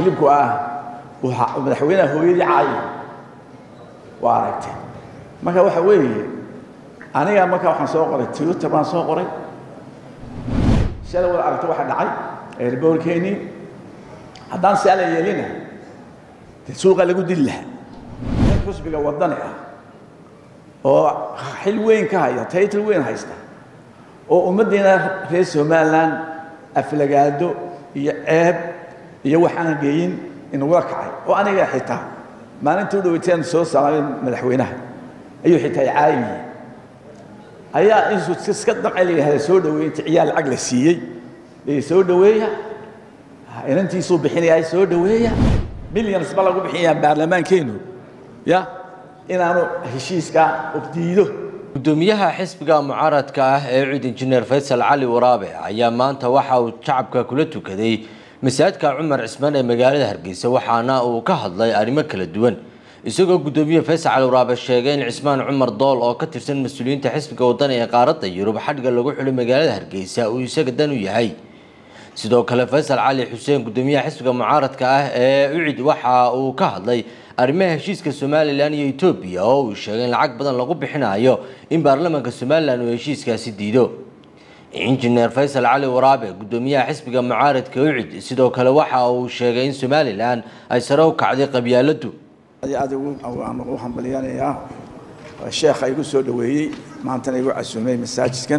kilibku ah madaxweynaha hooyadii caayi waa aragtay marka waxa weeye aniga marka waxaan soo qoray twitter baan soo qoray shalay wada aragto waxa dhacay eerboorkeennii haddaan si ala yeelina dee suuqa lagu dili lahaa nin xusbiga waddani ah oo xil weyn ka haya taytal weyn haysta oo ummaddiina reer somalilan aflagaado iyo ceeb iyo waxaan geeyin inagula kacay oo aniga xitaa maalintii u dhaweyteen soo salaamay madaxweynaha ayuu xitaa caayimiyey ayaa intuu iska damcay layihahda soo dhaweey inta ciyaal lacag la siiyey la soo dhaweeya inantiisuu bixinaya soo dhaweeya millions ba lagu bixinayaa baarlamaankeenu ya inaanu heshiiska diido gudoomiyaha xisbiga mucaaradka ah ee cid injineer faysal cali waraabe ayaa maanta waxa uu shacabka kula tukaday masaajidka cumar cismaan ee magaalada hargeysa waxaana uu ka hadlay arrimo kala duwan isagoo gudoomiye faysal cali waraabe sheegay in cismaan cumar dool oo ka tirsan mas-uuliyiinta xisbiga wadani ee qaaradda yurub xadhga lagu xulay magaalada hargeysa uu isaga dan u yahay sidoo kale faysal cali xuseen gudoomiyaha xisbiga mucaaradka ah ee ucid waxa uu ka hadlay arrimaha heshiiska somalilan iyo etoobiya oo uu sheegay in lacag badan lagu bixinayo in baarlamaanka somalilan uu heshiiskaasi diido injineer faysal cali waraabe gudoomiyaha xisbiga mucaaradka ucid sidoo kale waxa uu sheegay in somalilan ay sare u kacday qabyaaladu aad u hambalyanayaa sheekha igu soo dhaweeyey maantana igu casuumay masaajidkan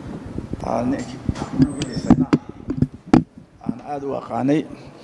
aan aada u aqaanay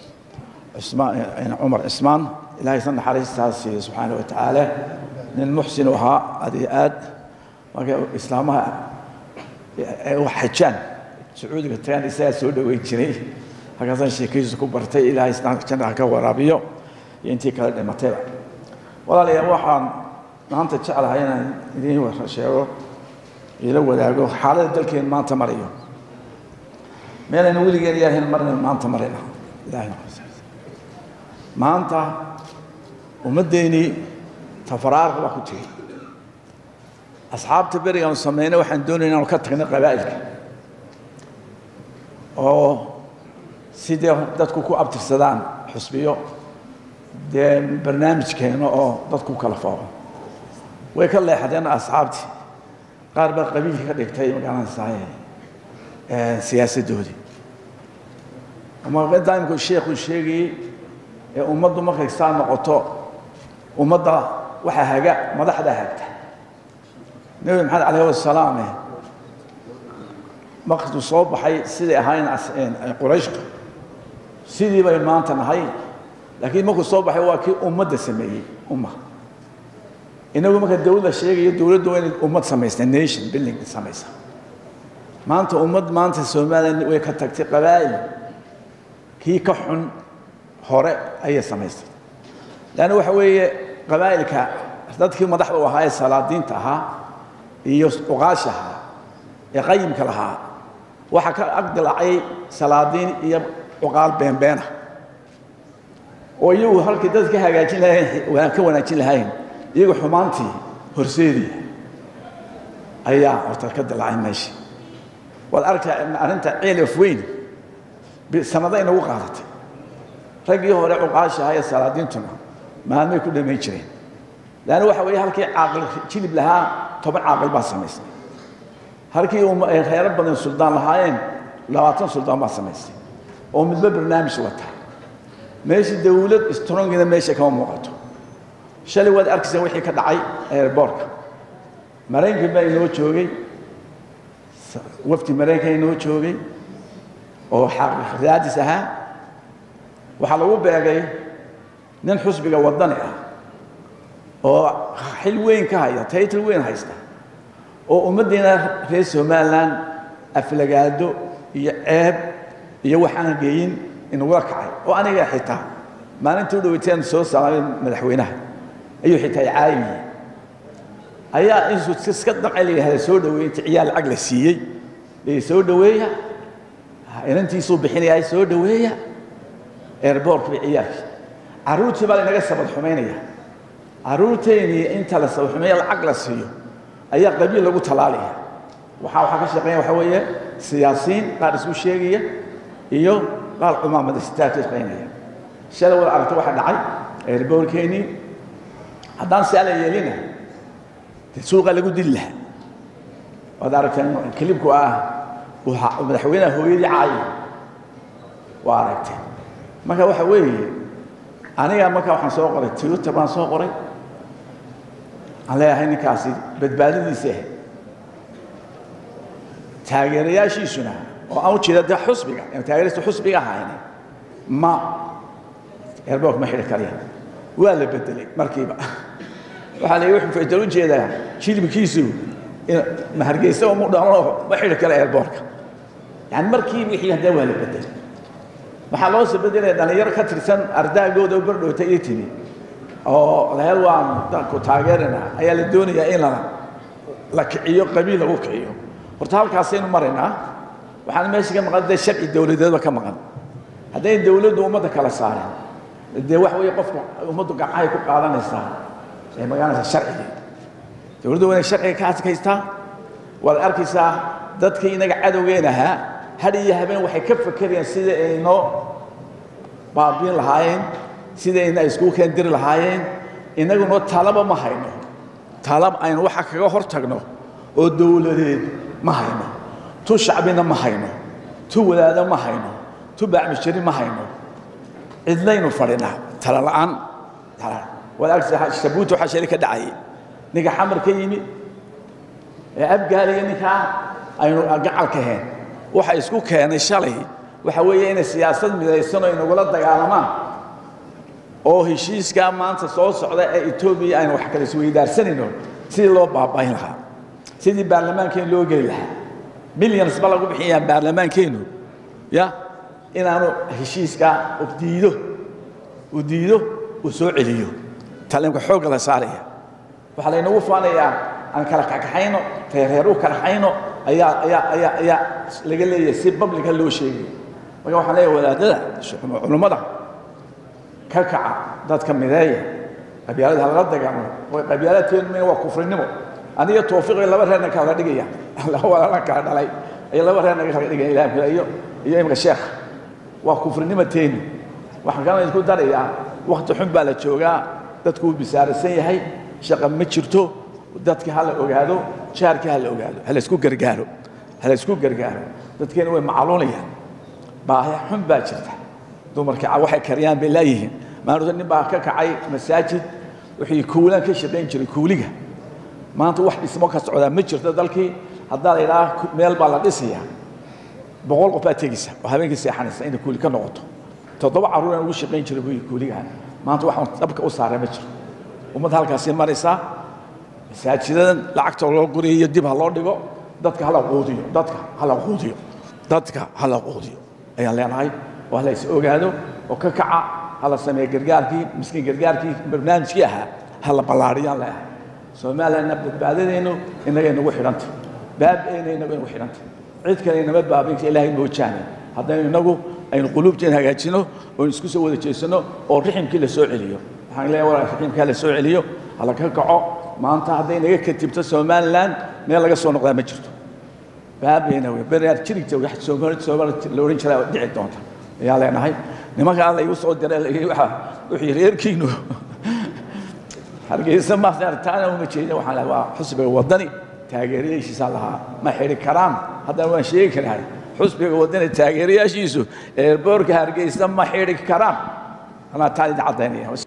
cumar cismaan ilahay sa naxariistaas siiyo subxaana wa tacaala nin muxsin u ahaa aad iyo aad marka islaamaha xajaan sacuudiga tagaan isagaa soo dhaweyn jiray halkaasaan sheekadiisa ku bartay ilaahay jannaha ka waraabiyo iyo intii kale dhimatayba walaalayaal waxaan maanta jeclahay inaan idiin sheego ila wadaago xaaladda dalkeen maanta marayo meelayna weligeen ilaahayn marna maanta marayna ilahay maanta ummaddeennii tafaraarq baa ku tiri asxaabta berigaanu samaynay waxaan doonaya inaanu ka tagnay qabaa'ilka oo sidee dadku ku abtirsadaan xusbiyo dee barnaamijkeena oo dadku kala fooqo way ka leexdeen asxaabtii qaar baa qabiilka ka dhigtay magaranaysaay siyaasaddoodii daimku sheekhu sheegayey ee ummaddu markay saa noqoto ummadda waxaa haga madaxdaa hagta nebi maxamed calayh wasalaame markuu soo baxay siday ahayn qurayshka sidii bay maanta nahay laakiin markuu soo baxay waa kii ummadda sameeyey umma inagu marka dawladda sheegayo dowladdu waa inay ummad samaysta nation building samaysa maanta ummad maanta somalilan way ka tagtay qabaa'il kii ka xun hore ayay samaystay leanna waxa weeye qabaa'ilka dadkii madaxda u ahaa ee salaadiinta ahaa iyo uqaasha ahaa ee qayimka lahaa waxaa ka agdilaacay salaadiin iyo cuqaal beenbeena oo iyagu halkii dad ka hagaajin lahayn ka wanaajin lahayn iyagu xumaantii horseediya ayaa horta ka dilaacay meesha waad arkay arrinta ciilaf weyn sanado inagu qaadatay raggii hore cuqaasha ahaa ee salaadiintuna maalmay ku dhamayn jireen leanna waxa weeye halkii caaqil jilib lahaa toban caaqil baa samaystay halkii reero badan suldaan lahaayeen labaatan suldaan baa samaystay oo midba barnaamij wata meeshii dawlad strongina meesha kama muuqato shalay waad arkayseen wixii ka dhacay airboortka maraykanka baa inoo joogay wafdi maraykanka inoo joogay oo raadis ahaa waxaa lagu beegay nin xusbiga waddani ah oo xil weyn ka haya taytal weyn haysta oo ummaddiina reer somalilan aflagaado iyo ceeb iyo waxaan geeyin inagula kacay oo aniga xitaa maalintii u dhaweyteen soo salaamay madaxweynaha ayuu xitaa caayimiyey ayaa intuu iska damcay layihahda soo dhaweey inta ciyaal lacag la siiyey la soo dhaweeya inantiisuu bixinaya soo dhaweeya airboortka bay ciyaalkii carruurtii baa laynaga sabad xumaynaya carruurteennii inta la sabad xumeeya lacag la siiyo ayaa qabiil lagu talaalaya waxaa waxaa ka shaqeeya waxa weeye siyaasiyiin qaar isku sheegaya iyo qaar cumaamada sitaa ka shaqaynaya shalay wada aragta waxa dhacay eerboorkeennii haddaan si ala yeelina dee suuqa lagu dili lahaa waad aragteen kilibku ah madaxweynaha hooyadii caayi waa aragteen marka waxa weeye aniga marka waxaan soo qoray twitter baan soo qoray aan leeyahay ninkaasi badbaadadiisa ah taageerayaashiisuna oo aan u jeeda de xusbiga taageerista xusbiga ahayna ma eerboork ma xidhi karya waa la bedelay markiiba waxaa la wuxuu faytal u jeedaa jilibkiisu ma hargeysa umu dhalo ma xidhi kara eerboorka yani markii wixii haddee waa la bedelay waxaa loo soo bedelaya dhalinyaro ka tirsan ardaagooda u bardhowta ii timi oo lahel waan danku taageerina ayaa la doonayaa in la la kiciyo qabiil lagu kiciyo horta halkaasaynu maraynaa waxaan meesha ka maqan dee sharci dowladeedba ka maqan haddayn dowladdu ummadda kala saaren dee wax weeye qofku ummaddu gacmahay ku qaadanaysaa ee magaranaysa sharcigii dowladdu waa inay sharciga ka adkaystaa waad arkaysaa dadkii inaga cadowgeen ahaa had iyo habeen waxay ka fakerayaan sida aynoo baabiin lahaayeen sidayna iskugu keendiri lahaayeen inaguna talaba ma hayno talab aynu waxa kaga hor tagno oo dowladeed ma hayno tu shacbina ma hayno tu wadaado ma hayno tu baacmishari ma hayno cidlaynu fadhinaa tala la'aan waad arkaysaa shabuuta waxaa shali ka dhacayay ninka xamar ka yimi ee abgaalaya ninkaa aynu gacalka heen waxa isku keenay shalay waxa weeye inay siyaasad midaysan oo inagula dagaalamaan oo heshiiskaa maanta soo socda ee etoobiya aynu wax kala isweydaarsanayno sidii loo baaba'in lahaa sidii baarlamaankeen loo geli lahaa millions ba lagu bixiyaa baarlamaankeennu ya inaanu heshiiskaa diido uu diido uu soo celiyo talimka xoogga la saaraya waxaa laynagu faanayaa aan kala kakaxayno reereer u kalaxayno ayaa ayaa ayaa ayaa laga leeyahay si bablica loo sheegayo marka waxaan leeyahay wadaadada culummada ka kaca dadka mideeya qabyaalada halala dagaalamo qabyaaladkeenu mina waa kufrinimo aniga toofiiqay laba reerna kala dhigaya laba walaalna kala dhalay ay laba reerna kala dhigaya ilaah iyo iyo imka sheekha waa kufrinimo teenu waxaan kaloo isku darayaa wakti xun baa la joogaa dadku wuu bisaarasan yahay shaqa ma jirto dadka ha la ogaado jaarka ha la ogaado ha la isku gargaaro ha la isku gargaaro dadkeena way macluunayaan baahi xun baa jirta dumarka waxay kariyaan bay laayihiin maalinta nin baa ka kacay masaajid wixii kuulaan ka shaqayn jiray kuuliga maanta wax dhismo ka socdaa ma jirto dalkii haddaa la idhaha meel baa la dhisayaa boqol qof baa tegaysa oo habeenkii seexanaysa inay kuuli ka noqoto toddoba carruur aan ugu shaqayn jiray buyi kuuligaha maanta waxaan dabka u saaray ma jiro ummadda halkaasii maraysaa masaajidadan lacagta loo guriyo dib ha loo dhigo dadka hala quudiyo dadka hala quudiyo dadka hala quudiyo ayaan leenahay oo hala is ogaado oo ka kaca hala sameeyo gargaarkii miskiin gargaarkii barnaamijkii ahaa hala ballaariyaan leeyahay soomaaliyana badbaadadeennu inagay nagu xidhantay baab-eena inagu inagu xidhantay cid kale inama baabinka ilaahay moojaane haddaynu inagu aynu quluubteen hagaajino oo isku soo wada jeesano oo riximkii la soo celiyo waxaan leeyahay walaal riximkaa la soo celiyo hala ka kaco maanta hadday naga katibto somalilan meel laga soo noqdaa ma jirto baabeena wey bereer jirigta wax soomaali soomaali la oran jiraa dhici doonta ayaa leenahay nimanka alla igu soo diray waxa wixii reerkiinu hargeysa maasaan taana uma jeedin waxaan lahaa waa xusbiga wadani taageerayaashiisa lahaa ma xidhi karaan haddana waan sheegi karahay xusbiga wadani taageerayaashiisu eerboorka hargeysa ma xidhi karaan anaa taan idin caddaynaya